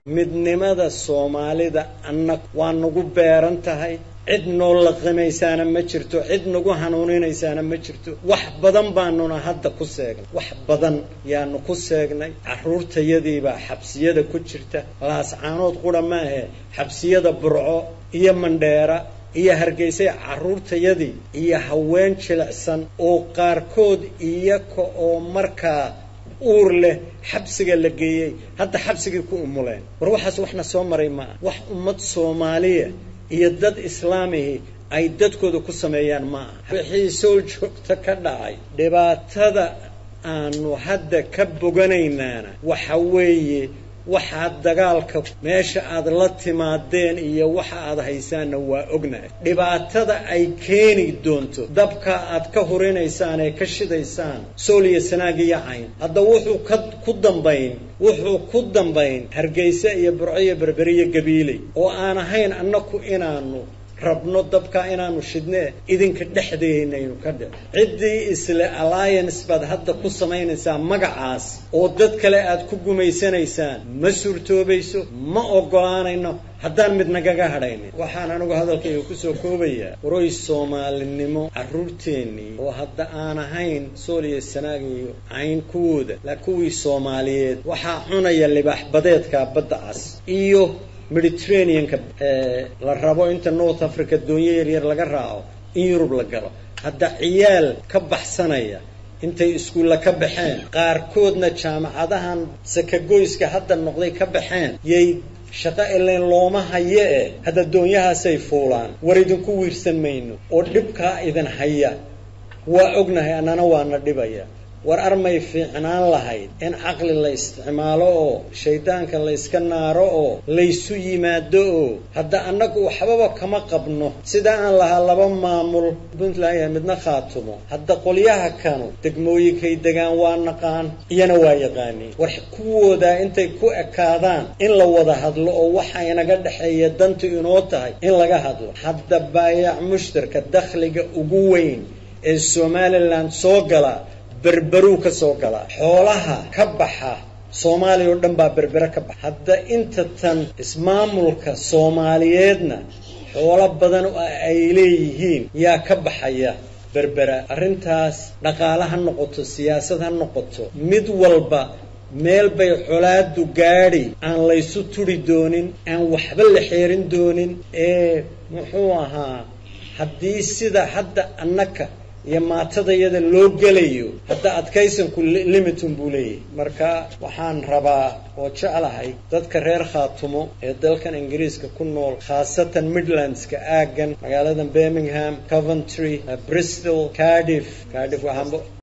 midnimada soomaalida anna waa nagu beeran tahay cid noo laqimaysaana ma jirto cid nagu hanuuninaysaana ma jirto wax badan baanuna hadda ku seegnay wax badan yaanu ku seegnay carruurtayadiibaa xabsiyada ku jirta laascaanood qura maahe xabsiyada burco iyo mandheera iyo hargeysay carruurtayadii iyo haween jilicsan oo qaarkood iyaka oo markaa uur leh xabsiga la geeyey hadda xabsigii ku umuleen war waxaas waxna soo maray ma ah wax ummad soomaaliya iyo dad islaamihii ay dadkooda ku sameeyaan ma aha wixii soo joogta ka dhacay dhibaatada aanu hadda ka boganaynaana waxa weeye waxaad dagaalka meesha aad la timaadeen iyo waxa aad haysaanna waa ognahay dhibaatada ay keeni doonto dabka aad ka hurinaysaan ee ka shidaysaan sool iyo sanaag iyo cayn hadda wuxuu ka ku dambayn wuxuu ku dambayn hargeysa iyo burco iyo berberiyo gabiiley oo aan ahayn annaku inaanu rabno dabka inaanu shidnee idinka dhexdeynaynu ka dhic ciddii isle alliance baad hadda ku samaynaysaa magacaas oo dad kale aad ku gumaysanaysaan ma suurtoobayso ma oggolaanayno haddaan mid nagaga hadhaynin waxaan anigu hadalkayga kusoo koobayaa waroy soomaalinimo carruurteennii oo hadda aan ahayn sool iyo sanaag iyo cayn kuwooda laa kuwii soomaaliyeed waxaa cunaya libaax badeedka badda cas iyo mediterraneanka la rabo inta north africa doonyo yaryar laga raaco in yurub la galo hadda ciyaal ka baxsanaya intay iskuulla ka baxeen qaarkoodna jaamacadahan sakagoyska hadda noqday ka baxeen yay shaqo ilayn looma haye eh hadda doonyahaasay fuulaan war idinku wiirsan mayno oo dhibkaa idin haya waa ognahay annana waana dhibaya war armay fiicnaan lahayd in caqli la isticmaalo oo shaydaanka la yska naaro oo laysu yimaado oo hadda annagu waxbaba kama qabno sida aan lahaa laba maamul puntland iyo midna khaatumo hadda qolyaha kanu degmooyinkay degaan waa naqaan iyana waa yaqaaniin war kuwoodaa intay ku ekaadaan in la wada hadlo oo waxa inaga dhexeeya dantu inoo tahay in laga hadlo hadda baayac mushtarka dakhliga ugu weyn ee somalilan soo gala berberuu ka soo galaa xoolaha ka baxa soomaaliya oo dhan baa berbere ka baxa hadda inta tan ismaamulka soomaaliyeedna xoolo badan oo ay leeyihiin yaa ka baxaya berbera arrintaas dhaqaale ha noqoto siyaasad ha noqoto mid walba meel bay colaadu gaadhi aan laysu turi doonin aan waxba la xeerin doonin ee muxuu ahaa haddii sida hadda annaka iyo maatadayada loo gelayo hadda adkaysanku limitun buu leeyahay marka waxaan rabaa oo jeclahay dadka reer khaatumo ee dalkan ingiriiska ku nool khaasatan midlandska aaggan magaalada birmingham coventry bristol cardiff cardiff waxaanba